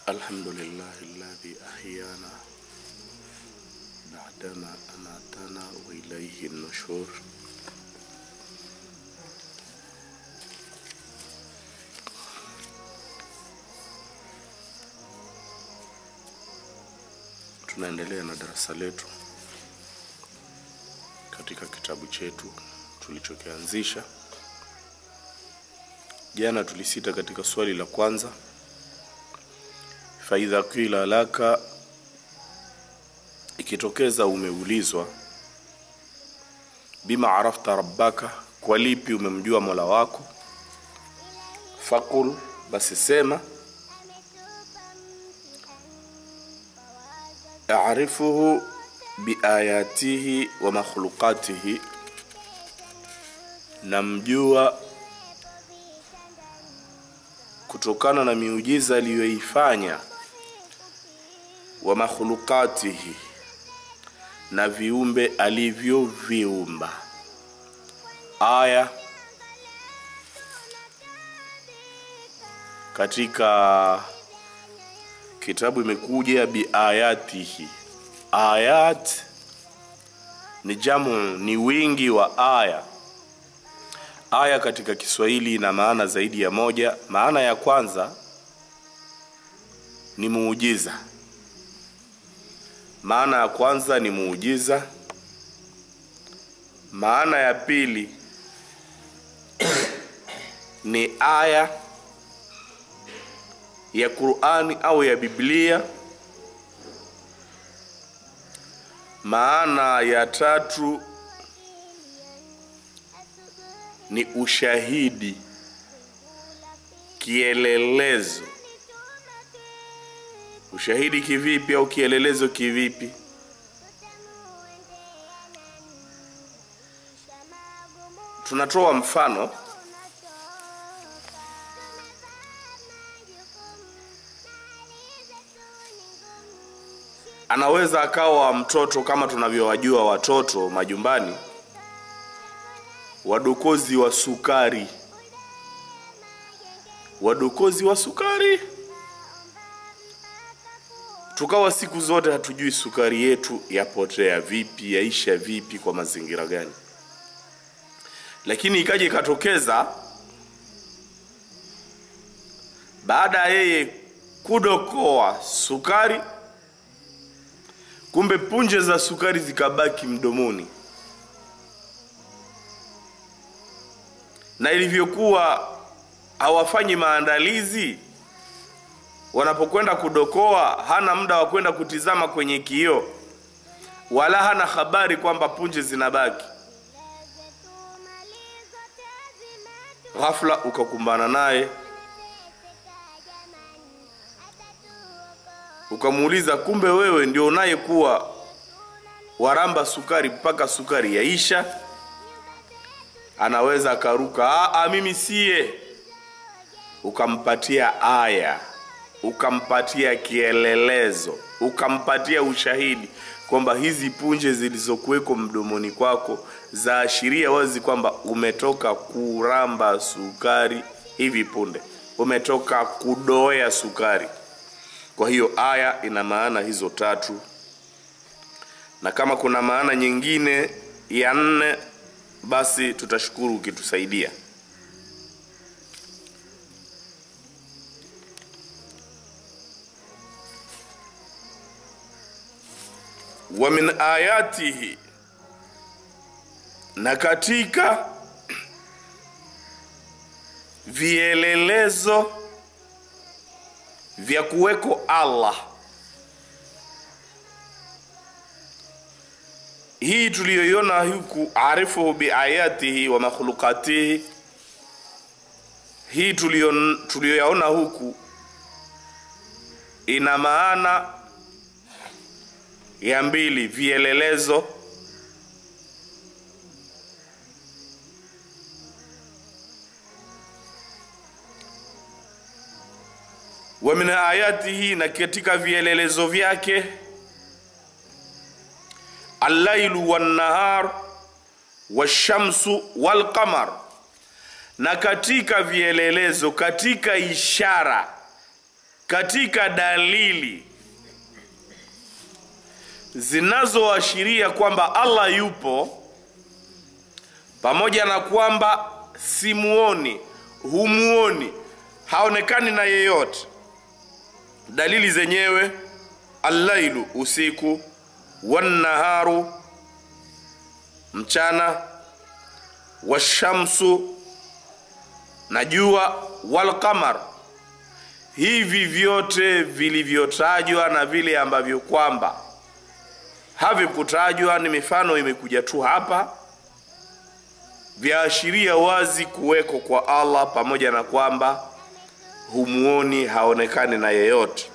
الحمد لله الذي أحيانا بعدما أماتنا وإليه النشور Tunaendelea na darasa letu katika kitabu chetu tulichokianzisha jana. Tulisita katika swali la kwanza, faidha qila laka, ikitokeza umeulizwa, bima arafta rabbaka, kwa lipi umemjua mola wako, fakul, basi sema arifuhu biayatihi wa makhluqatihi, namjua kutokana na miujiza aliyoifanya, wa makhluqatihi, na viumbe alivyoviumba. Aya katika kitabu imekuja biayatihi. Ayat ni jamu, ni wingi wa aya. Aya katika Kiswahili ina maana zaidi ya moja. Maana ya kwanza ni muujiza. Maana ya kwanza ni muujiza. Maana ya pili ni aya ya Qur'ani au ya Biblia. Maana ya tatu ni ushahidi, kielelezo. Ushahidi kivipi au kielelezo kivipi? Tunatoa mfano anaweza akawa mtoto kama tunavyowajua watoto majumbani, wadokozi wa sukari, wadokozi wa sukari. Tukawa siku zote hatujui sukari yetu yapotea vipi, yaisha vipi, kwa mazingira gani, lakini ikaja ikatokeza baada ya yeye kudokoa sukari kumbe punje za sukari zikabaki mdomoni, na ilivyokuwa hawafanyi maandalizi, wanapokwenda kudokoa, hana muda wa kwenda kutizama kwenye kioo, wala hana habari kwamba punje zinabaki. Ghafla ukakumbana naye ukamuuliza kumbe wewe ndio unayekuwa waramba sukari mpaka sukari yaisha. Anaweza akaruka, a, mimi siye. Ukampatia aya, ukampatia kielelezo, ukampatia ushahidi kwamba hizi punje zilizokuweko mdomoni kwako zaashiria wazi kwamba umetoka kuramba sukari hivi punde, umetoka kudoea sukari. Kwa hiyo aya ina maana hizo tatu, na kama kuna maana nyingine ya nne, basi tutashukuru ukitusaidia. Wa min ayatihi, na katika vielelezo vya kuweko Allah. Hii tuliyoiona huku, arifuhu biayatihi wa makhluqatihi, hii tuliyoyaona huku ina maana ya mbili, vielelezo wa min ayatihi, na katika vielelezo vyake, allailu wannahar washamsu walqamar, na katika vielelezo, katika ishara katika dalili zinazoashiria kwamba Allah yupo, pamoja na kwamba simuoni, humuoni, haonekani na yeyote. Dalili zenyewe allailu, usiku, wannaharu, mchana, washamsu, na jua, walqamar hivi vyote vilivyotajwa na vile ambavyo kwamba havikutajwa ni mifano imekuja tu hapa, vyaashiria wazi kuweko kwa Allah, pamoja na kwamba humuoni, haonekani na yeyote.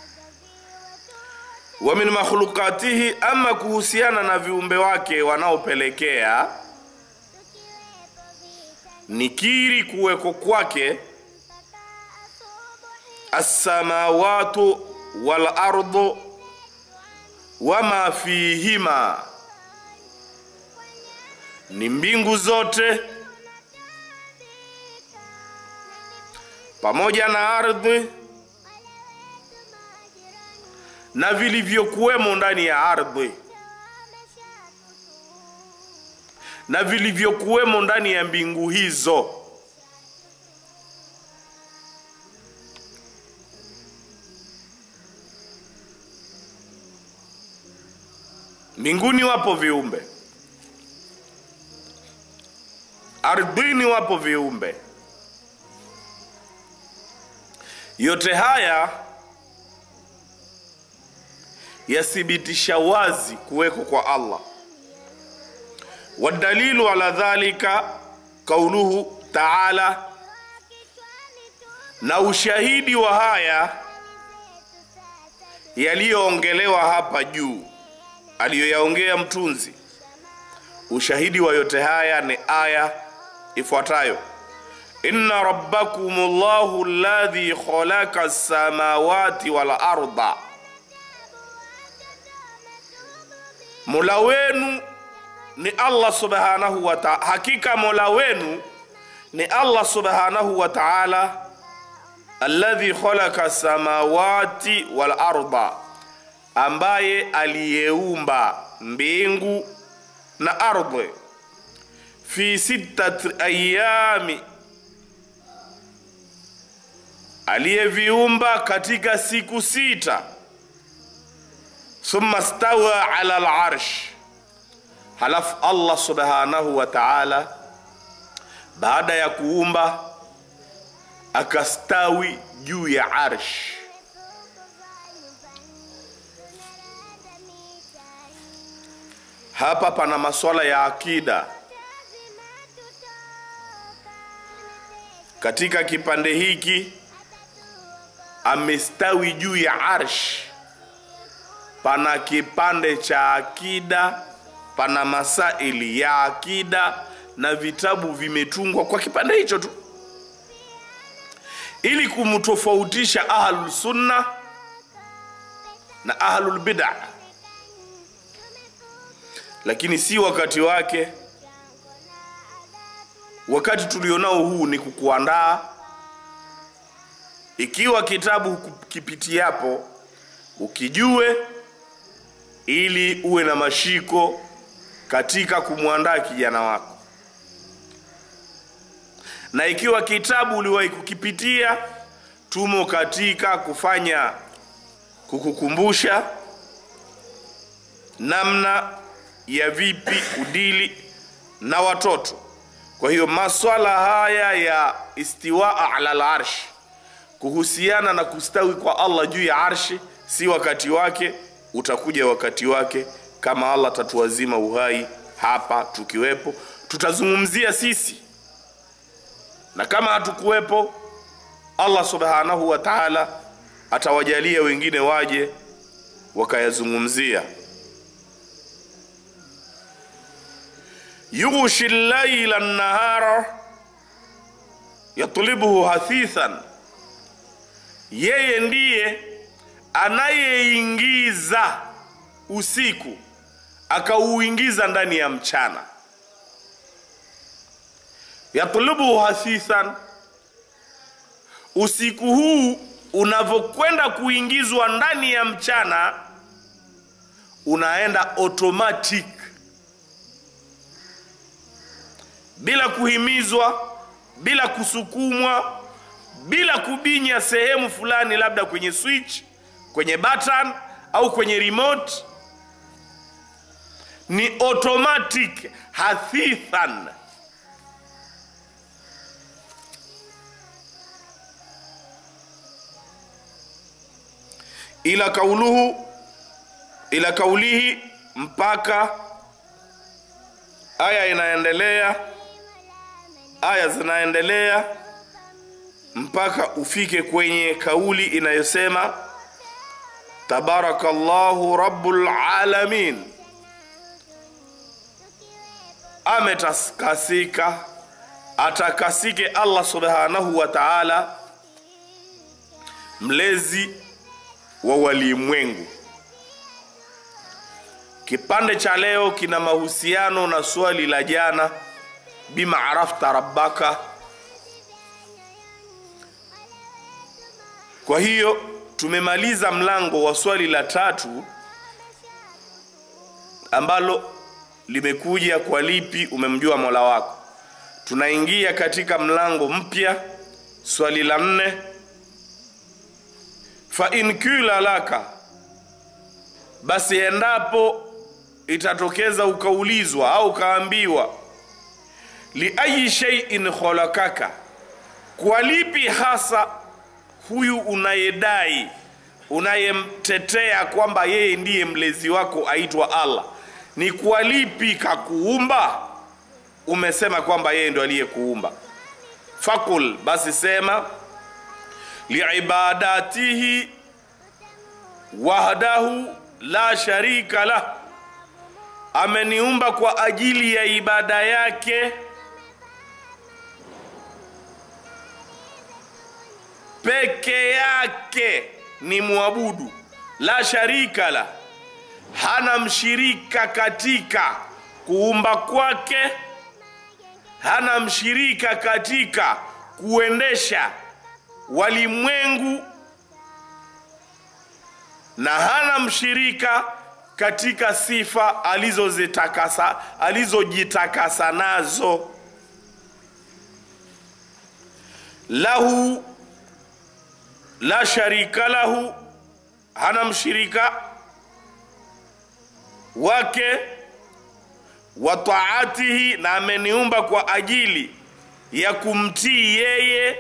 Wa min makhlukatihi, ama kuhusiana na viumbe wake wanaopelekea nikiri kuweko kwake assamawatu wal ardu wama fihima, ni mbingu zote pamoja na ardhi na vilivyokuwemo ndani ya ardhi na vilivyokuwemo ndani ya mbingu hizo. Mbinguni wapo viumbe, ardhini wapo viumbe. Yote haya yathibitisha wazi kuweko kwa Allah. Wadalilu ala dhalika qauluhu taala, na ushahidi wa haya yaliyoongelewa hapa juu aliyoyaongea mtunzi. Ushahidi wa yote haya ni aya ifuatayo: inna rabbakum llahu alladhi khalaqa samawati wal arda, mola wenu ni Allah subhanahu wa ta'ala, hakika mola wenu ni Allah subhanahu wa ta'ala, alladhi khalaqa samawati wal arda ambaye aliyeumba mbingu na ardhi fi sittati ayami, aliyeviumba katika siku sita. Thumma stawa ala al-arsh, halafu Allah subhanahu wa ta'ala baada ya kuumba akastawi juu ya arsh. Hapa pana masuala ya akida katika kipande hiki. Amestawi juu ya arsh, pana kipande cha akida, pana masaili ya akida na vitabu vimetungwa kwa kipande hicho tu, ili kumtofautisha ahlul sunna na ahlul bid'ah lakini si wakati wake. Wakati tulionao huu ni kukuandaa, ikiwa kitabu kipitiapo ukijue, ili uwe na mashiko katika kumwandaa kijana wako, na ikiwa kitabu uliwahi kukipitia, tumo katika kufanya kukukumbusha namna ya vipi udili na watoto. Kwa hiyo maswala haya ya istiwaa ala al-arsh, kuhusiana na kustawi kwa Allah juu ya arshi, si wakati wake, utakuja wakati wake. Kama Allah tatuwazima uhai hapa tukiwepo, tutazungumzia sisi, na kama hatukuwepo, Allah subhanahu wa ta'ala atawajalia wengine waje wakayazungumzia. yughshi llaila nahara yatlubuhu hathithan, yeye ndiye anayeingiza usiku akauingiza ndani ya mchana. Yatlubuhu hathithan, usiku huu unavyokwenda kuingizwa ndani ya mchana unaenda automatic bila kuhimizwa bila kusukumwa bila kubinya sehemu fulani labda kwenye switch kwenye button au kwenye remote ni automatic hathithan ila kauluhu ila kaulihi mpaka aya inaendelea aya zinaendelea mpaka ufike kwenye kauli inayosema tabarakallahu rabbul alamin ametakasika atakasike allah subhanahu wa taala mlezi wa walimwengu kipande cha leo kina mahusiano na swali la jana bima arafta rabbaka kwa hiyo tumemaliza mlango wa swali la tatu ambalo limekuja kwa lipi umemjua mola wako tunaingia katika mlango mpya swali la nne fa in kila laka basi endapo itatokeza ukaulizwa au ukaambiwa liayi sheiin khalakaka kwa lipi hasa huyu unayedai unayemtetea kwamba yeye ndiye mlezi wako aitwa allah ni kwa lipi kakuumba umesema kwamba yeye ndo aliyekuumba fakul basi sema liibadatihi wahdahu la sharika lah ameniumba kwa ajili ya ibada yake peke yake ni mwabudu la sharika la hana mshirika katika kuumba kwake hana mshirika katika kuendesha walimwengu na hana mshirika katika sifa alizozitakasa alizojitakasa nazo lahu la sharika lahu hana mshirika wake wa taatihi na ameniumba kwa ajili ya kumtii yeye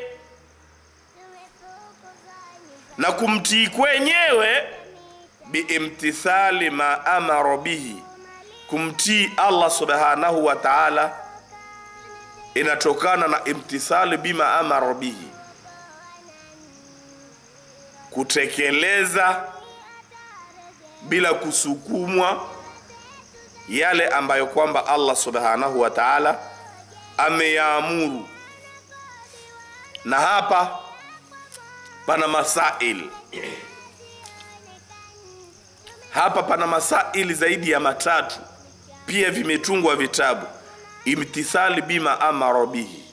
na kumtii kwenyewe biimtithali ma amara bihi kumtii allah subhanahu wa taala inatokana na imtithali bima amara bihi kutekeleza bila kusukumwa yale ambayo kwamba allah subhanahu wa taala ameyaamuru na hapa pana masail hapa pana masaili zaidi ya matatu pia vimetungwa vitabu imtithali bima amara bihi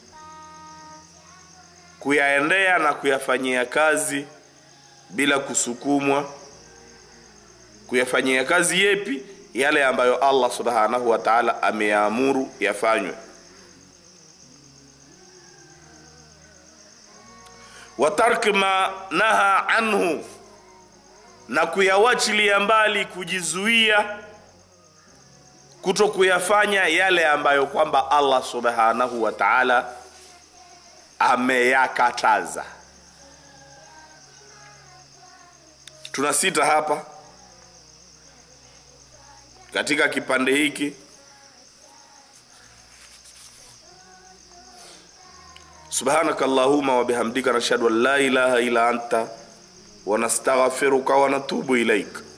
kuyaendea na kuyafanyia kazi bila kusukumwa kuyafanyia kazi yepi yale ambayo allah subhanahu wa taala ameyaamuru yafanywe wa tarki ma naha anhu na kuyawachilia mbali kujizuia kuto kuyafanya yale ambayo kwamba allah subhanahu wa taala ameyakataza tuna sita hapa katika kipande hiki subhanaka allahuma wabihamdika nashhadu an la ilaha illa anta wanastaghfiruka wanatubu ilaika